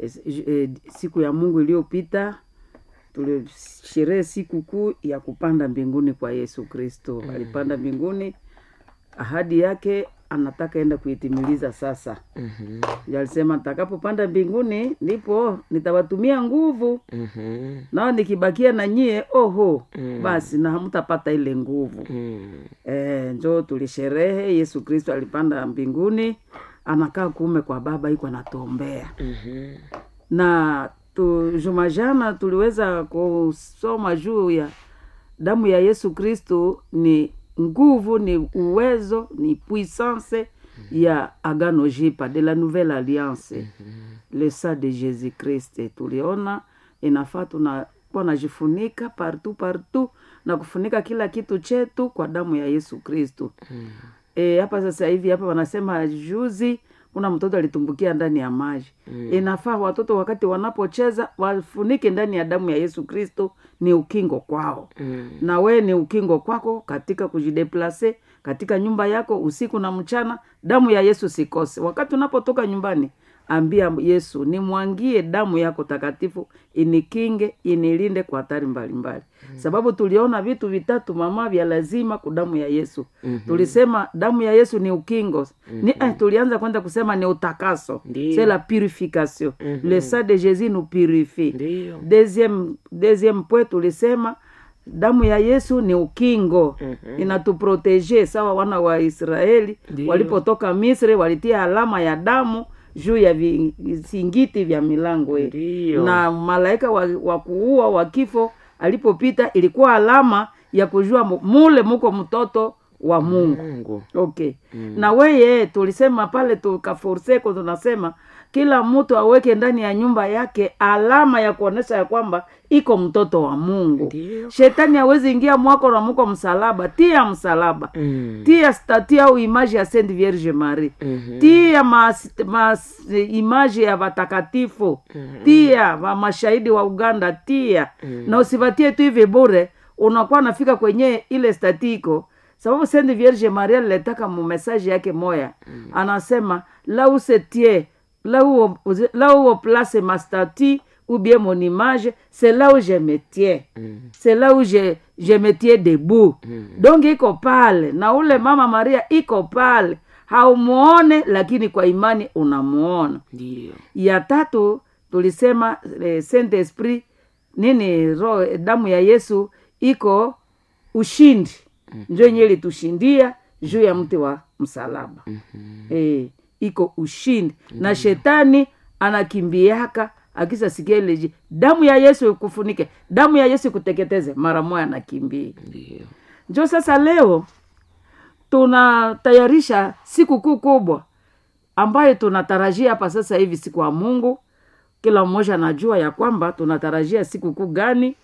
e, e, siku ya mungu iliyopita tulisherehe siku kuu ya kupanda mbinguni kwa yesu kristo mm. alipanda mbinguni ahadi yake anataka enda kuitimiliza sasa Mhm. alisema nitakapopanda mbinguni ndipo nitawatumia nguvu Mhm. nao nikibakia na nyie oho Mm. basi na hamtapata ile nguvu Mm. e, njo tulisherehe yesu kristo alipanda mbinguni anakaa kuume kwa baba iko anatuombea Mhm. na tu, juma jana tuliweza kusoma juu ya damu ya yesu kristo ni nguvu ni uwezo ni puissance ya agano jipa de la nouvelle alliance le sang de jésus christ tuliona inafaa tunakuwa najifunika partout partout na kufunika kila kitu chetu kwa damu ya yesu kristo e, hapa sasa hivi hapa wanasema juzi kuna mtoto alitumbukia ndani ya maji mm. inafaa watoto wakati wanapocheza wafunike ndani ya damu ya yesu kristo ni ukingo kwao Mm. na wee ni ukingo kwako katika kujideplase katika nyumba yako usiku na mchana damu ya yesu sikose wakati unapotoka nyumbani ambia yesu nimwangie damu yako takatifu inikinge inilinde kwa hatari mbalimbali mm. sababu tuliona vitu vitatu mama vya lazima ku damu ya yesu mm-hmm. tulisema damu ya yesu ni ukingo mm-hmm. ni, eh, tulianza kwenda kusema ni utakaso Ndiyo. c'est la purification mm-hmm. le sang de jésus nous purifie Ndiyo. deuxième deuxième point tulisema damu ya yesu ni ukingo Mhm. inatuprotege sawa wana wa israeli Ndiyo. walipotoka misri walitia alama ya damu juu ya visingiti vya milango yetu. Ndiyo. na malaika wa, wa kuua wa kifo alipopita ilikuwa alama ya kujua mu- mule muko mtoto wa mungu Mungu. okay mm. na weye tulisema pale tukaforseko tunasema kila mtu aweke ndani ya nyumba yake alama ya kuonesha ya kwamba iko mtoto wa mungu Ndiyo. shetani hawezi ingia mwako na muko msalaba tia msalaba Mm. tia stati au imaji ya sainte vierge marie Mhm. tia mas, mas, imaji ya watakatifu tia wa mashahidi wa uganda tia na usivatie tu hivi bure unakuwa nafika kwenye ile statiko sababu sainte vierge maria aliletaka mumesaje yake moya anasema la où se tient là où, on- là où on place ma statue ou bien mon image c'est là où je me tiens c'est là où je, je me tiens debout donc iko pale na ule mama maria iko pale haumuone lakini kwa imani unamuona Ndiyo. ya tatu tulisema eh, saint esprit nini roho damu ya yesu iko ushindi njo yenye ilitushindia juu ya mti wa msalaba eh, iko ushindi na shetani anakimbiaka akisasikia ile ji- damu ya yesu ikufunike damu ya yesu ikuteketeze mara moya anakimbia Ndiyo. njo sasa leo tunatayarisha siku kuu kubwa ambayo tunatarajia hapa sasa hivi siku ya mungu kila mmoja anajua ya kwamba tunatarajia siku kuu gani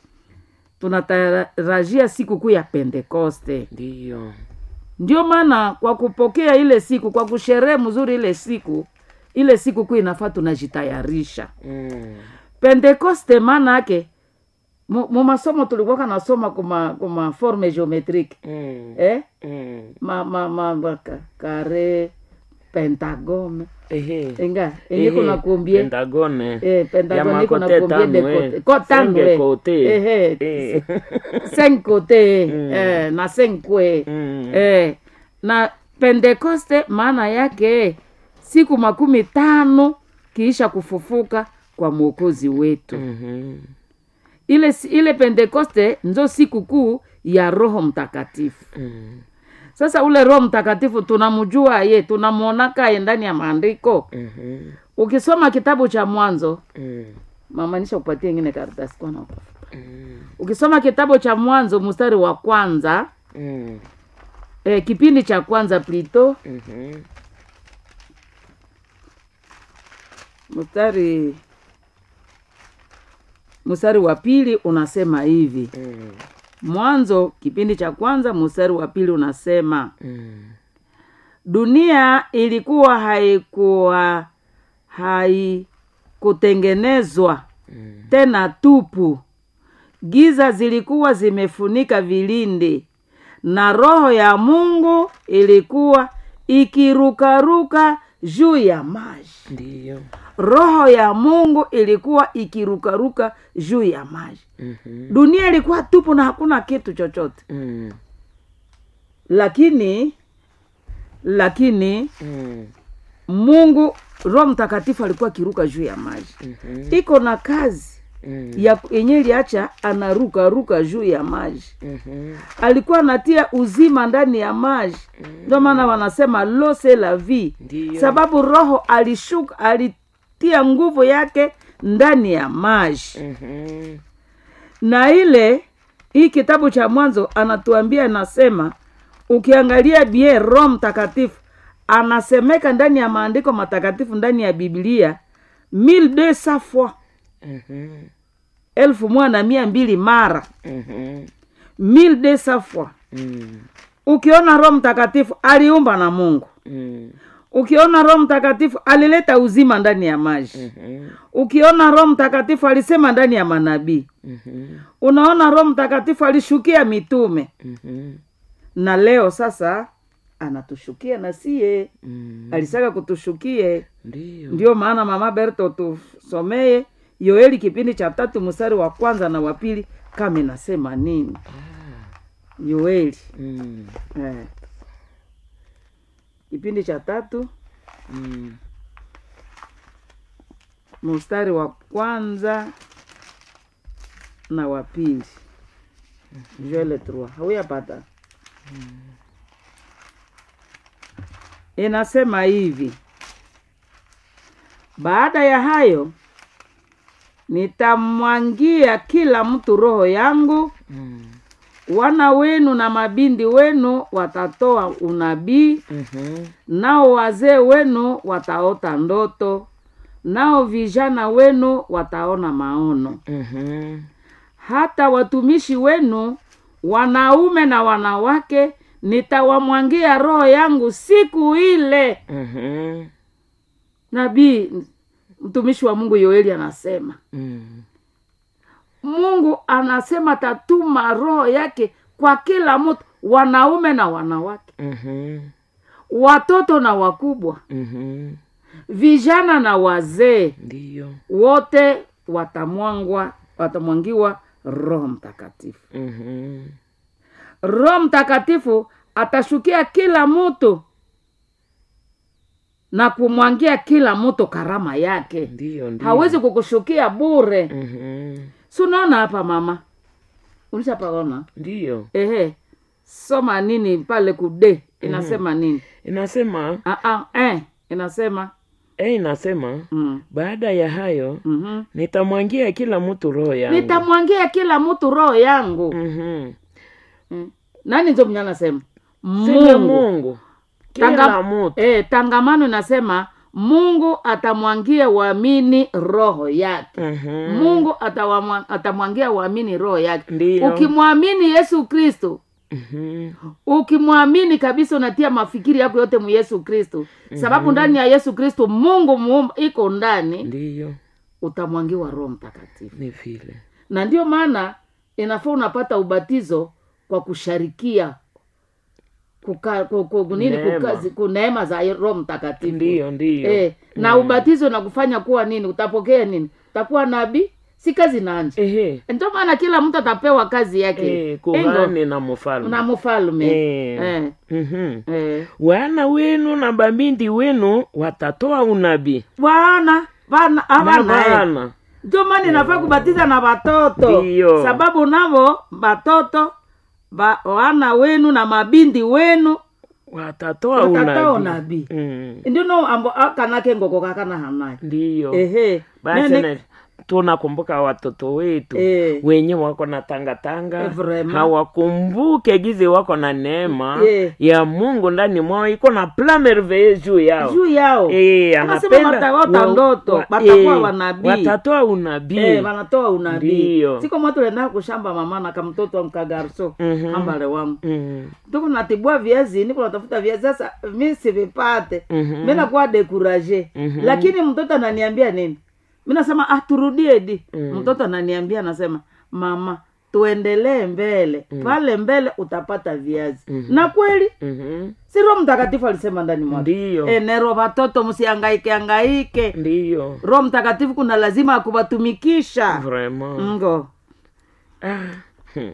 tunatarajia siku kuu ya pentekoste Ndiyo. ndio maana kwa kupokea ile siku kwa kusherehe mzuri ile siku ile siku kuu inafaa tunajitayarisha Mm. pentekoste maana yake mu mu masomo tulikuwaka nasoma kuma kuma forme geometrique Mm. eh? Mm. ma, ma, ma, ma ka- kare pentagone Ehe. enga enye Ehe. kuna kumbie Pentagone. eh, pentagone Ya iko na makote kumbie de tano, kote eh. ko tano Cinq eh. kote. Ehe. Eh. cinq kote Mm. eh, na cinq kwe Mm. eh, na pentekoste maana yake siku makumi tano kiisha kufufuka kwa mwokozi wetu Mhm. ile ile pentekoste nzo siku kuu ya roho mtakatifu Mm. sasa ule roho mtakatifu tunamjua ye tunamwonaka ye ndani ya maandiko Mhm. ukisoma kitabu cha mwanzo Mm. mamaanisha kupatia ingine karatasi kwa na utafuta. Mm. ukisoma kitabu cha mwanzo mstari wa kwanza Mm. eh, kipindi cha kwanza plito Mhm. mstari mstari wa pili unasema hivi Mm. mwanzo kipindi cha kwanza mstari wa pili unasema Mm. dunia ilikuwa haikuwa haikutengenezwa Mm. tena tupu giza zilikuwa zimefunika vilindi na roho ya mungu ilikuwa ikirukaruka juu ya maji Ndiyo. roho ya mungu ilikuwa ikirukaruka juu ya maji Mhm. dunia ilikuwa tupu na hakuna kitu chochote Mm. lakini lakini Mm. mungu roho mtakatifu alikuwa akiruka juu ya maji Mhm. iko na kazi Mm. ya yenye iliacha anaruka ruka juu ya maji Mhm. alikuwa anatia uzima ndani ya maji ndio maana wanasema lose la vie Ndiyo. sababu roho alishuka alitia nguvu yake ndani ya maji Mhm. na ile hii kitabu cha mwanzo anatuambia anasema ukiangalia bie roho mtakatifu anasemeka ndani ya maandiko matakatifu ndani ya biblia mille deux cents fois Mhm. elfu moja na mia mbili mara Mhm. mille deux cents fois Mm. ukiona roho mtakatifu aliumba na mungu Mm. ukiona roho mtakatifu alileta uzima ndani ya maji Mhm. ukiona roho mtakatifu alisema ndani ya manabii Mhm. unaona roho mtakatifu alishukia mitume Mhm. na leo sasa anatushukia na siye Mm. alisaka kutushukie Ndiyo. ndio maana mama berto tusomeye yoeli kipindi cha tatu mstari wa kwanza na wa pili kama inasema nini yoeli Mm. eh. kipindi cha tatu Mm. mstari wa kwanza na wa pili joele trois hauyapata inasema hivi baada ya hayo nitamwangia kila mtu roho yangu Mm. wana wenu na mabindi wenu watatoa unabii Mhm. nao wazee wenu wataota ndoto nao vijana wenu wataona maono Mhm. hata watumishi wenu wanaume na wanawake nitawamwangia roho yangu siku ile Mhm. nabii mtumishi wa mungu yoeli anasema Mm. mungu anasema tatuma roho yake kwa kila mtu wanaume na wanawake Mhm. watoto na wakubwa Mhm. vijana na wazee Ndiyo. wote watamwangwa watamwangiwa roho mtakatifu Mhm. roho mtakatifu atashukia kila mtu na kumwangia kila mtu karama yake Ndiyo, ndiyo. hawezi kukushukia bure Mhm. si unaona hapa mama ulishapaona Ndiyo. ehe soma nini pale kude inasema nini Inasema ah, ah, eh, inasema eh, inasema mm. baada ya hayo mm-hmm. nitamwangia kila mtu roho yangu. nitamwangia kila mtu roho yangu Mhm. mm. nani nzo mwenye anasema Sema mungu Mungu. Kila Tanga- mtu. eh, tangamano inasema mungu atamwangia waamini roho yake Mhm. mungu atawamwa- atamwangia waamini roho yake Ndiyo. ukimwamini yesu kristo Mhm. ukimwamini kabisa unatia mafikiri yako yote mu yesu kristo sababu ndani ya yesu kristo mungu muumba iko ndani Ndiyo. utamwangiwa roho mtakatifu Ni vile. na ndio maana inafaa unapata ubatizo kwa kusharikia kuka, ku, ku, nini Neema. kukazi, ku neema za roho mtakatifu Ndiyo, ndiyo. eh, na ubatizo nakufanya kuwa nini utapokea nini utakuwa nabii si kazi nanje Ehe. ndio maana kila mtu atapewa kazi yake Eh, Ingo, kuhani na mfalme. na mfalme Eh. eh, Mhm. eh. wana wenu na babindi wenu watatoa unabii bwana bana na abana eh. bana ndio maana inafaa kubatiza na watoto Ndiyo. sababu navo batoto ba, wana wenu na mabindi wenu watatoa watatoa unabii unabii Mm. ndio no ambo akanake ngoko kakana hanaye ndiyo ehe basi Nene- na- tunakumbuka watoto wetu Eh. wenye wako na tangatanga Eh, vraiment. hawakumbuke gizi wako na neema Eh. ya mungu ndani mwao iko na plan merveille juu yao juu yao Eh, Anasema anapenda wataota wa- ndoto, wa- watakuwa eh, wanabii. watatoa unabii Eh, wanatoa unabii Ndiyo. siko mwa tulienda kushamba mama na kamtoto mkagarso Mhm. ambale wangu Mm. tuko natibua viazi niko natafuta viazi sasa mi sivipate Mhm. mi nakuwa dekuraje Mhm. lakini mtoto ananiambia nini mi nasema ah turudie di Mm. mtoto ananiambia anasema mama tuendelee mbele pale mbele utapata viazi Mhm. na kweli Mhm. si roho mtakatifu alisema ndani mwake ndiyo enero watoto msiangaike angaike ndiyo roho mtakatifu kuna lazima akuwatumikisha vraiment ngo ah. hmm.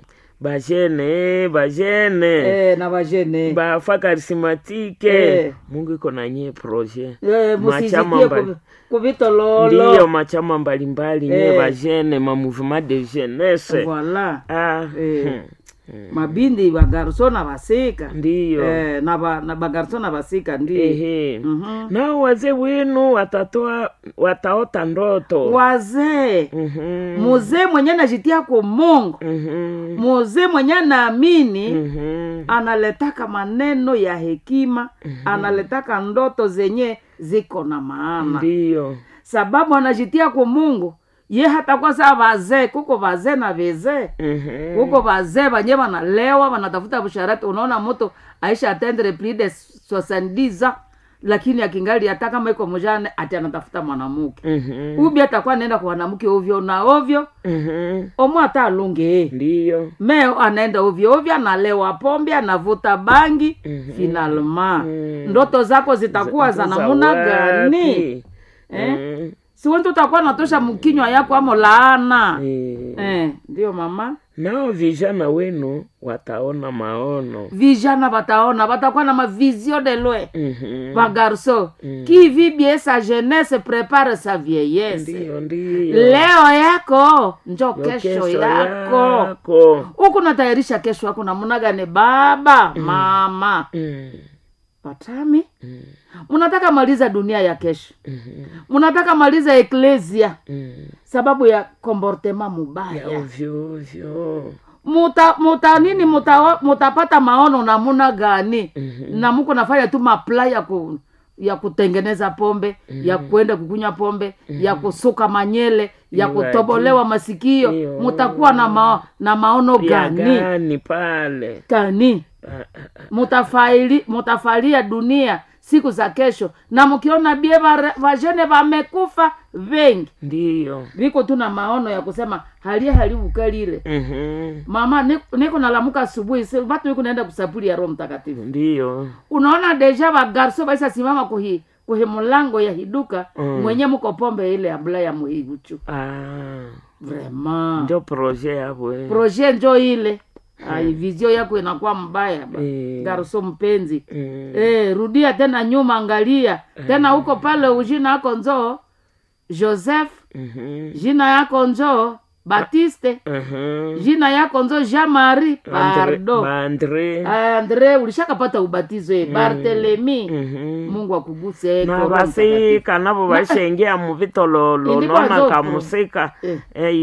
bajene bajene eh, na vajene bafa karismatike Eh. mungu iko na nyie projet eh, machama musijitie mbali- ku- kuvitololo ndiyo machama mbalimbali nye Eh. bajene ma mouvement de jeunesse voilà ah. Eh. hmm. Hmm. mabindi bagarso na basika ndiyo eh, na, ba, na bagarso na basika ndiyo ehe Mhm. nao wazee wenu watatoa wataota ndoto wazee Mhm. muzee mwenye najitia ku mungu Mhm. muzee mwenye naamini Mhm. analetaka maneno ya hekima analetaka ndoto zenye ziko na maana ndiyo sababu anajitia ku mungu ye hatakuwa saa vazee kuko vazee na vezee Mhm. huko vazee vanye vanalewa vanatafuta busharati unaona moto aisha atendre plus de 70 ans lakini akingali hata kama iko mjane ati anatafuta mwanamuke Mhm. ubi atakuwa anaenda kwa wanamke ovyo na ovyo Mhm. omwe hata alunge ndiyo meo anaenda ovyo ovyo analewa pombe anavuta bangi Mhm. finalma Mhm. ndoto zako zitakuwa za Za namuna gani wapi? Eh? Mhm. siwenti utakuwa natosha mkinywa yako amo laana Eh. eh, ndio mama nao vijana wenu wataona maono vijana bataona batakuwa na mavizio de loin Mhm. bagarso qui vit bien sa jeunesse prépare sa vieillesse ndiyo ndiyo leo yako njo Yo kesho yako yako. huku natayarisha kesho yako namuna gani baba mama Mm. patami Mm. munataka maliza dunia ya kesho Mhm. munataka maliza eklesia Mm. sababu ya komportema ya mubaya ovyo ovyo muta, muta nini muta, mutapata maono namuna gani Mhm. na muko nafanya tu mapla ya ku, ya kutengeneza pombe ya kwenda kukunywa pombe ya kusuka manyele ya Iwaje. kutobolewa masikio Iyo. mutakuwa na, mao, na maono ya gani gani pale gani Ah, ah, ah. mutafaili mutafalia dunia siku za kesho na mkiona bie vare- vajene vamekufa vengi ndiyo viko tu na maono ya kusema halie halivukalile Mhm. mama ni- niko nalamuka asubuhi si- vatu viko naenda kusapuli ya roho mtakatifu ndiyo unaona deja vagarso vaisa simama kuhi kuhi mulango ya hiduka Mm. mwenye muko pombe ile abula ya muhivuchu Ah, vraiment ndio proje yabwe proje njo ile ai vizio yako inakuwa mbaya ba. Eh. garso mpenzi Mm. eh, rudia tena nyuma angalia tena huko pale ujina yako njoo joseph Mhm. jina yako njoo batiste Mhm. jina yako nzo jean marie Andre- pardo Bandre. andre ulishakapata ubatizo e bartelemi Mhm. mungu akuguse na basika nabo bashengea mu bitololo Ilikuwa nona zote. kamusika Eh.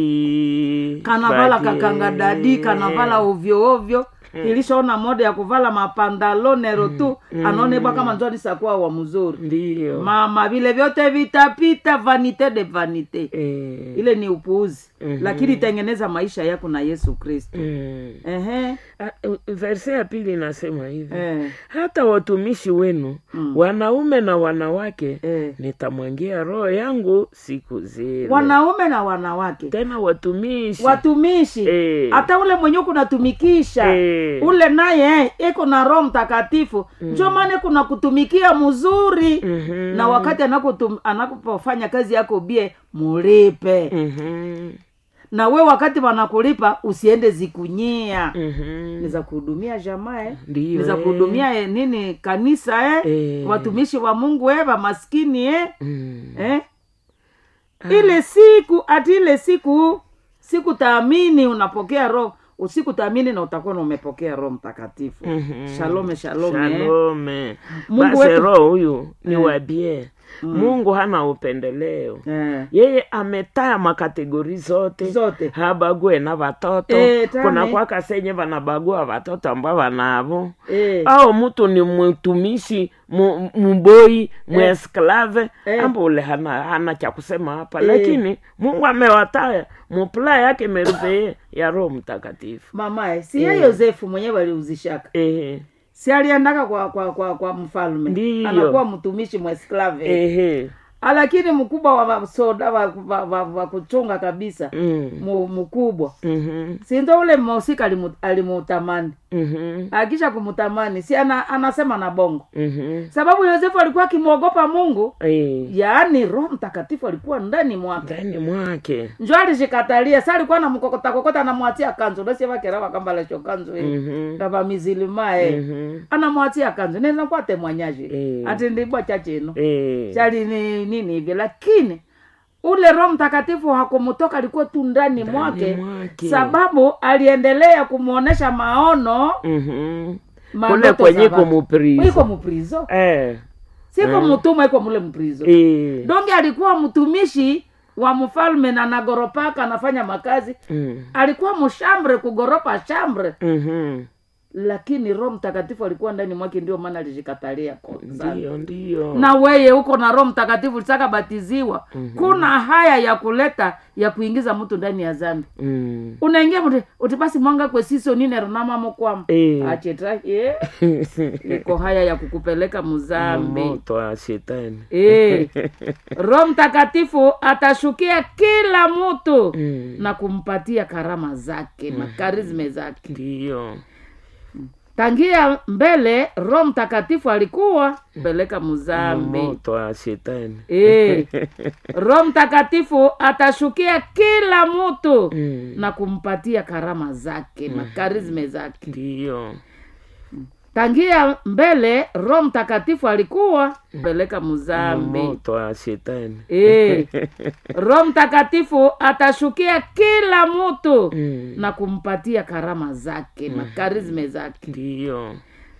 ei kanavala badie. kakanga dadi kanavala ovyo ovyo ilishaona moda ya kuvala mapandalonero tu anaonebwa kama njo alisakuwa wa mzuri ndiyo mama vile vyote vitapita vanite de vanite Eh. ile ni upuuzi Mhm. lakini tengeneza maisha yako na yesu kristo Mm. Ehe, Ah, verse ya pili inasema hivi eh, hata watumishi wenu Mm. wanaume na wanawake eh. nitamwangia roho yangu siku zile wanaume na wanawake tena watumishi watumishi Eh. hata ule mwenye kunatumikisha Eh. ule naye iko na roho mtakatifu njo maana kuna kutumikia mzuri Mhm. na wakati anakutum- anapofanya kazi yako bie mulipe Mhm. na we wakati wanakulipa usiende zikunyia Mhm. ni za kuhudumia jamaa eh? Ndiyo, ni za eh. kuhudumia eh, nini kanisa eh? Eh. watumishi wa mungu eh, maskini eh? Mm. eh? ile siku ati ile siku siku taamini unapokea roho usiku taamini na utakuwa na umepokea roho mtakatifu Mhm. shalome shalome eh? shalome Mungu basi wetu- roho huyu ni Eh. wabie mungu hana upendeleo Eh. yeye ametaya makategori zote Zote. habague na watoto Eh, tame. kuna kwaka senye vanabagua watoto ambao vanavo Eh. au mtu ni mtumishi mu- mboi mwesklave Eh. ambo ule hana, hana cha kusema hapa Eh. lakini mungu amewataya mupula yake merupee ya roho mtakatifu mamae si ye yosefu mwenyewe aliuzishaka ehe si aliendaka kwa kwa kwa, kwa mfalme Ndiyo. anakuwa mtumishi mwesklave ehe lakini mkubwa wa masoda wa, wa, wa, wa kuchunga kabisa Mm. mu- mkubwa Mhm. sindo ule mhusika alimu- alimutamani Mhm. akisha kumutamani si ana, anasema na bongo Mhm. sababu yosefu alikuwa akimwogopa mungu Eh, yaani roho mtakatifu alikuwa ndani mwake ndani mwake njo alishikatalia sa alikuwa namkokotakokota anamwatia kanzu nasievakerawa kambalesho kanzu mm Mhm. kavamizilimae Mhm. anamwatia kanzu nenakwate mwanyaji Eh. ati ndibwa chachino Eh, chali ni nini hivi lakini ule roho mtakatifu hakumutoka alikuwa tu ndani mwake mwake. sababu aliendelea kumwonyesha maono Mhm. mandoto kule za kwenye watu. kumuprizo iko muprizo Eh, siko Mm. mtumwa iko mule mprizo eh. donge alikuwa mtumishi wa mfalme na nagoropaka anafanya makazi Mm. alikuwa mshambre kugoropa shambre Mhm. lakini roho mtakatifu alikuwa ndani mwake ndio maana alishikatalia kwa sana. Ndio, ndio. na weye huko na roho mtakatifu litaka batiziwa kuna haya ya kuleta ya kuingiza mtu ndani ya zambi Mm. unaingia mtu utipasi mwanga kwesiso ninero namamokwama Eh. acheta ye iko haya ya kukupeleka muzambi moto wa shetani Eh, roho mtakatifu atashukia kila mtu Mm. na kumpatia karama zake na karizme zake ndio tangia mbele roho mtakatifu alikuwa peleka muzambi moto wa shetani Eh, roho mtakatifu atashukia kila mtu Mm. na kumpatia karama zake na karizme zake ndio tangia mbele roho mtakatifu alikuwa peleka muzambi moto wa shetani Eh, roho mtakatifu atashukia kila mtu Mm. na kumpatia karama zake na karizme zake ndio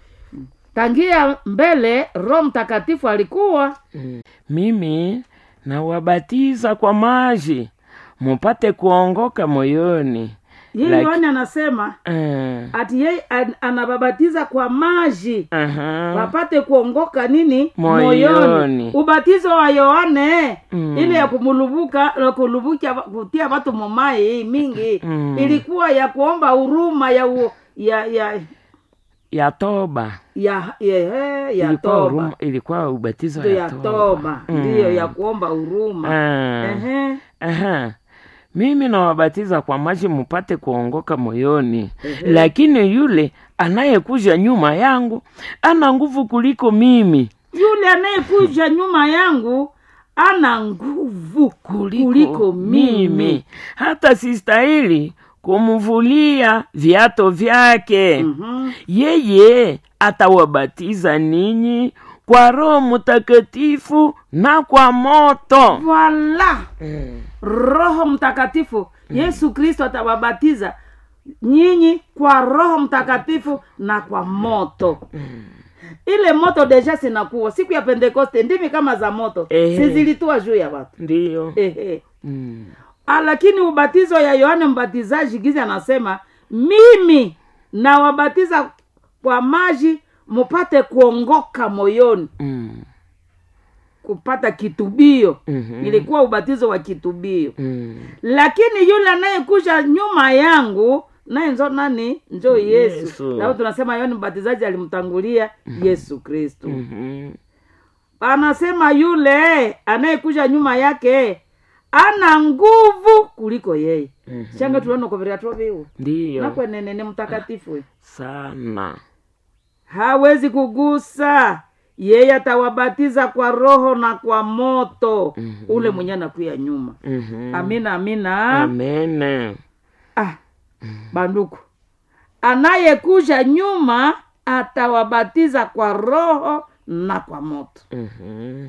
tangia mbele roho mtakatifu alikuwa Mm. mimi nawabatiza kwa maji mupate kuongoka moyoni yeye Like- yohane anasema Eh, ati yeye an- anababatiza kwa maji aha. wapate kuongoka nini Moyoni. ubatizo wa yohane Mm. ile ya kumulubuka na kulubukia kutia watu momai mingi Mm. ilikuwa ya kuomba huruma ya u, ya ya ya toba ya ya, ya, ya ilikuwa, toba huruma- ilikuwa ubatizo ndio ya ya toba, toba Mm. ndiyo ya kuomba huruma Ah. Ehe. Aha. mimi nawabatiza kwa maji mupate kuongoka moyoni lakini yule anayekuja nyuma yangu ana nguvu kuliko mimi yule anayekuja nyuma yangu ana nguvu kuliko, kuliko mimi hata sistahili kumvulia viato vyake Mhm. yeye atawabatiza ninyi kwa roho mtakatifu na kwa moto Voila. roho mtakatifu yesu kristo atawabatiza nyinyi kwa roho mtakatifu na kwa moto ile moto deja sinakuwa siku ya pentekoste ndimi kama za moto Ehe. sizilitua juu ya watu ndiyo Ehe. mm. Ah, lakini ubatizo ya yohane mbatizaji gizi anasema mimi nawabatiza kwa maji mupate kuongoka moyoni Mm. kupata kitubio Mhm. ilikuwa ubatizo wa kitubio Mm. lakini yule anayekuja nyuma yangu naye nzo nani njo yesu, Yesu. Sababu tunasema yohane mbatizaji alimtangulia yesu kristu Mhm. anasema yule anayekuja nyuma yake ana nguvu kuliko yeye Mhm. shanga tulionokoveria viu ndiyo nakwenene ni mtakatifu sana hawezi kugusa yeye atawabatiza kwa roho na kwa moto Mhm. ule mwenye anakuya nyuma Mhm. amina amina amene ah, banduku anayekuja nyuma atawabatiza kwa roho na kwa moto Mhm.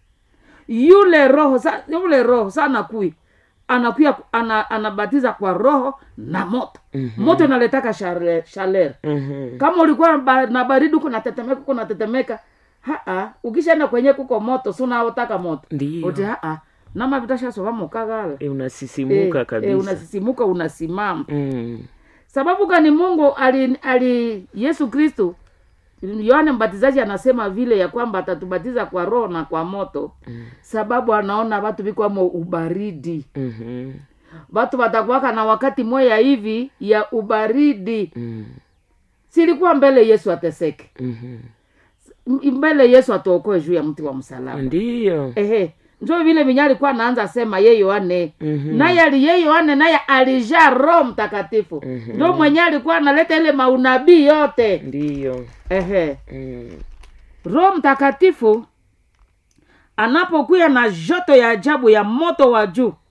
yule roho sa, yule roho sa anakui anakuya ana, anabatiza kwa roho na moto Mhm. moto inaletaka shale- shalere Mhm. kama ulikuwa ba- na baridi huko natetemeka huko natetemeka haa ukishaenda kwenye kuko moto si unaotaka moto ndiyo uti haa nama vitashasova mukagala Eh, unasisimuka kabisa unasisimuka unasimama Mm. sababu gani mungu ali, ali yesu kristu yohane mbatizaji anasema vile ya kwamba atatubatiza kwa roho na kwa moto Mm. sababu anaona watu vikwamo ubaridi Mhm. watu watakuwaka na wakati moya hivi ya ubaridi Mm. silikuwa mbele yesu ateseke Mhm. M- mbele yesu atuokoe juu ya mti wa msalaba ndiyo ehe njo vile vinye alikuwa anaanza sema ye yohane Mhm. naye ali ye yohane naye alijaa roho mtakatifu Mhm. njo mwenye alikuwa analeta ile maunabii yote ndiyo ehe mm. roho mtakatifu anapokuya na joto ya ajabu ya moto wa juu